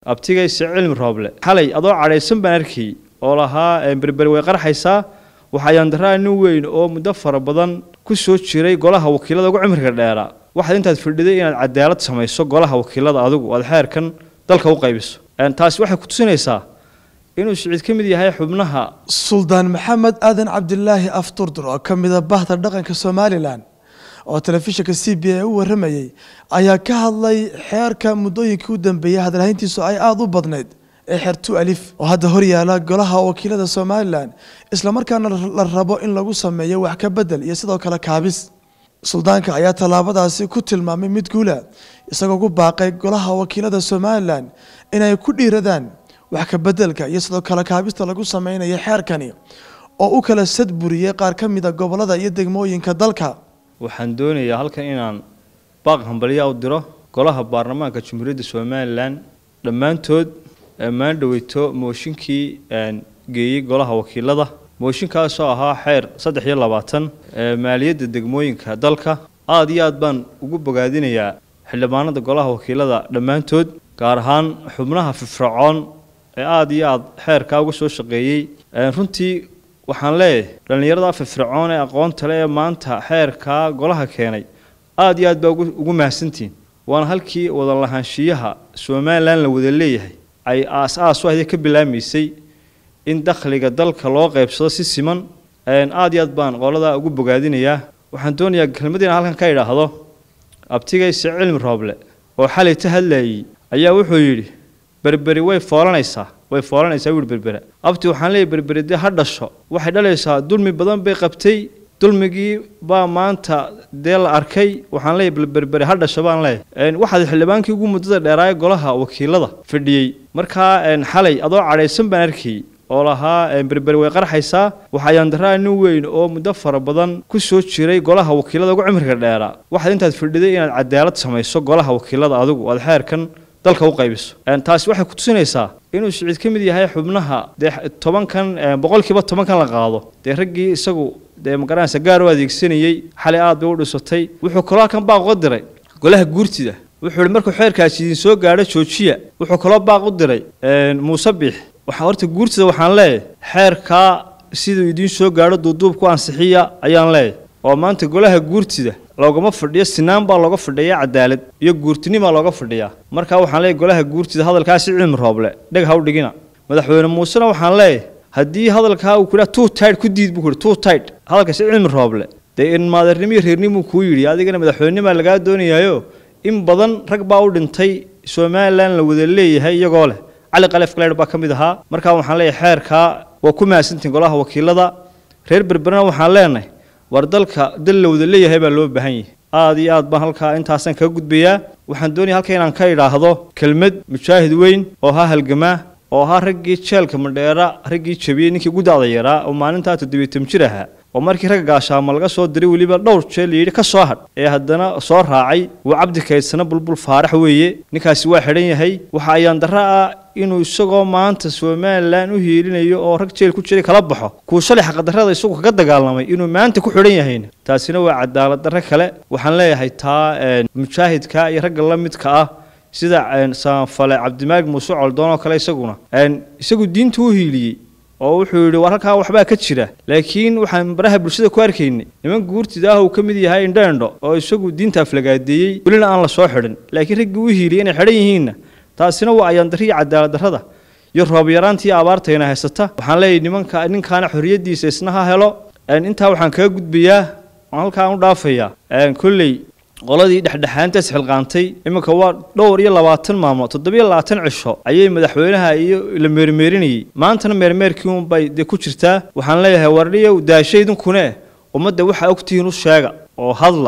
abtigayse cilmi rooble xalay adoo cadhaysan baan arkayy oo lahaa berberi way qarxaysaa waxaa yaandaraa nin weyn oo muddo fara badan ku soo jiray golaha wakiilada ugu cimriga dheeraa waxaad intaad fadhiday inaad cadaalad samayso golaha wakiilada adigu aad xeerkan dalka u qaybiso taasi waxay ku tusinaysaa inuu siciid ka mid yahay xubnaha suldaan maxamed aadan cabdilaahi afturdur oo ka mida bahda dhaqanka somalilan oo telefishinka c b a u waramayey ayaa ka hadlay xeerka muddooyinkii u dambeeyay hadalhayntiisu ay aada u badnayd ee xeer tu alif oo hadda horyaala golaha wakiilada somalilan islamarkaana la rabo in lagu sameeyo wax ka bedel iyo sidoo kale kaabis suldaanka ayaa tallaabadaasi ku tilmaamay mid guula isagoo ku baaqay golaha wakiilada somalilan inay ku dhiiradaan wax ka bedelka iyo sidoo kale kaabista lagu sameynayo xeerkani oo u kala sadburiyey qaar ka mida gobolada iyo degmooyinka dalka waxaan doonayaa halkan inaan baaq hambalya u diro golaha baarlamaanka jamhuuriyadda somalilan dhammaantood maan dhaweyto mooshinkii geeyey golaha wakiilada mooshinkaasoo ahaa xeer saddex iyo labaatan maaliyadda degmooyinka dalka aada iyo aad baan ugu bogaadinayaa xildhibaanada golaha wakiilada dhammaantood gaar ahaan xubnaha firfircoon ee aada iyo aada xeerkaa uga soo shaqeeyey runtii waxaan leeyahay dhallinyarada firfircoon ee aqoonta le ee maanta xeerkaa golaha keenay aada iyo aad baa ugu mahadsantihiin waana halkii wada lahaanshiyaha somalilan la wada leeyahay ay aas-aas u ahday ka bilaamaysay in dakhliga dalka loo qaybsado si siman aada iyo aad baan qoladaa ugu bogaadinayaa waxaan doonayaa kelmadiina halkan ka idhaahdo abtigayse cilmi rooble oo xalay ta hadlayey ayaa wuxuu yidhi berberi way foolanaysaa way foolanaysaa wuhi berbera abti waxaan leeyahy berberi dee ha dhasho waxay dhalaysaa dulmi badan bay qabtay dulmigii baa maanta dee la arkay waxaan leeyahy berberi ha dhasho baan leeyahay waxaad xildhibaankii ugu muddada dheeraaye golaha wakiilada fadhiyey markaa xalay adoo cadhaysan baan arkayy oo lahaa berberi way qarxaysaa waxaa yaandaraa nin weyn oo muddo fara badan ku soo jiray golaha wakiilada ugu cimriga dheeraa waxaad intaad fadhiday inaad cadaalad samayso golaha wakiilada adigu aad xeerkan dalka u qaybiso taasi waxay ku tusinaysaa inuu siciid ka mid yahay xubnaha dee tobankan boqolkiiba tobankan la qaado dee raggii isagu dee magaranaysa gaar u adeegsanayey xalay aad bay u dhisatay wuxuu kaloo halkan baaq uga diray golaha guurtida wuxuu ihi markuu xeerkaasi idin soo gaadho joojiya wuxuu kaloo baaq u diray muuse biix waxaa horta guurtida waxaan leeyahay xeerkaa siduu idiin soo gaadho duuduub ku ansixiya ayaan leeyahay oo maanta golaha guurtida loogama fadhiyo sinaan baa looga fadhiyaa cadaalad iyo guurtinimaa looga fadhiyaa markaa waxaan leeyahy golaha guurtida hadalkaasi cilmi rooble dheg ha u dhigina madaxweyne muusena waxaan leeyahay haddii hadalkaa uu kudhaa two tide ku diid buu kuhi two tide hadalkaasi cilmi rooble dee in maadeernimo iyo reernimuu kuu yidhi adigana madaxweynimaa lagaa doonayaayo in badan rag baa u dhintay somalilan la wada leeyahay iyagoo leh cali kalef kaleyr baa ka mid ahaa markaa waxaan leeyahay xeerkaa waa ku mahadsantihin golaha wakiilada reer berberna waxaan leenahay war dalka dal la wada leeyahay baa loo baahan yahay aada iyo aad baan halkaa intaasaan kaga gudbayaa waxaan doonaya halka inaan ka idhaahdo kelmad mujaahid weyn oo ahaa halgamaa oo ahaa raggii jeelka madheera raggii jabiyey ninkii gudacda yaraa oo maalintaa toddobiitan jir ahaa oo markii ragga gaashaama laga soo diray weliba dhowr jeel layidhi ka soo hadh ee haddana soo raacay waa cabdi kaydsana bulbul faarax weeye ninkaasi waa xidhan yahay waxa ayaan darro ah inuu isagoo maanta somalilan u hiilinayo oo rag jeel ku jiray kala baxo kuu shalay xaqadarrada isagu kaga dagaalamay inuu maanta ku xidhan yahayna taasina waa cadaalad darro kale waxaan leeyahay taa mujaahidka iyo ragga la midka ah sida saanfale cabdimaalik muuse coldoon oo kale isaguna isagu diinta u hiiliyey oo wuxuu yidhi war halkaa waxbaa ka jira laakiin waxaan baraha bulshada ku arkaynay niman guurtida ah uu ka mid yahay indhoendho oo isagu diinta aflagaadeeyey welina aan la soo xidhin laakiin raggii u hiiliyey inay xidhan yihiinna taasina waa ayaandarri iyo cadaalad darrada iyo roob yaraantii abaartayna haysata waxaan leeyahay nimanka ninkaana xorriyaddiisa isna ha helo intaa waxaan kaga gudbayaa waan halkaa u dhaafayaa kolley qoladii dhexdhexaantaas xilqaantay iminka waa dhowr iyo labaatan maalmood toddobiyo labaatan cisho ayay madaxweynaha iyo la meermeerinayey maantana meermeerkii unbay dee ku jirtaa waxaan leeyahay wardhiyow daashaydinkune ummadda waxaa ogtihiin u sheega oo hadla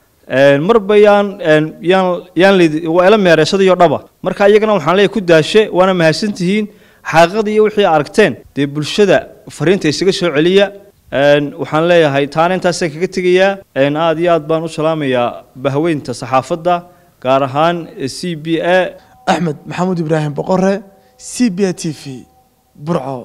marba yaan yaan yaan lid waa ila meereysadayo dhaba marka iyagana waxaan leeyahay ku daashe waana mahadsantihiin xaaqada iyo wixii aragteen dee bulshada fariinta isaga soo celiya waxaan leeyahay taana intaasaan kaga tegayaa aada iyo aad baan u salaamayaa bahweynta saxaafadda gaar ahaan c b a axmed maxamuud ibraahim boqore c b a t v burco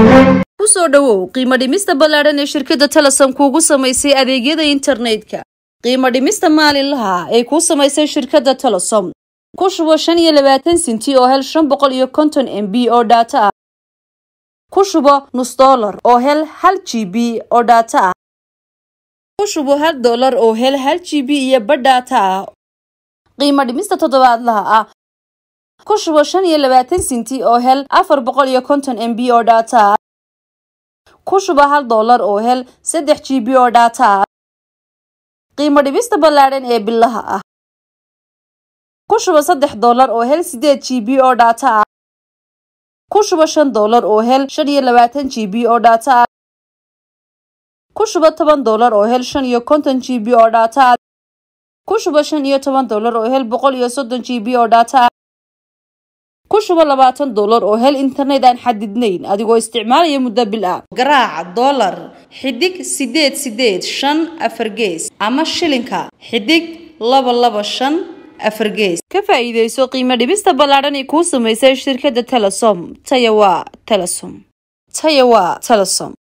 kusoo dhowow qiimo dhimista ballaadhan ee shirkadda telesom kuugu samaysay adeegyada internetka qiimo dhimista maalinlaha ay kuu samaysay shirkadda telesom ku shubo shan iyo labaatan sinti oo hel shan boqol iyo konton m b oo dhaato ah ku shubo nus dollar oo hel hal g b oo dhaato ah ku shubo hal dollar oo hel hal g b iyo badh dhaato ah qiimo dhimista toddobaadlaha ah ku shubo shan iyo labaatan sinti oo hel afar boqol iyo konton m b oo dhaato ah ku shubo hal dollar oo hel saddex g b oo dhaato ah qiimo dhibista ballaadhan ee bilaha ah ku shubo saddex dollar oo hel sideed g b oo dhaato ah ku shubo shan dollar oo hel shan iyo labaatan g b oo dhaato ah ku shubo toban dollar oo hel shan iyo konton g b oo dhaato ah ku shubo shan iyo toban dollar oo hel boqol iyo soddon g b oo dhaato ah ku shubo labaatan dollar oo hel internet aan xadidnayn adigoo isticmaalaya muddo bil ah garaaca dollar xidig sideed sideed shan afar gees ama shilinka xidig laba laba shan afar gees ka faa'iidayso qiimo dhibista ballaadhan ee kuu samaysay shirkadda telesom taya waa telesom taya waa telesom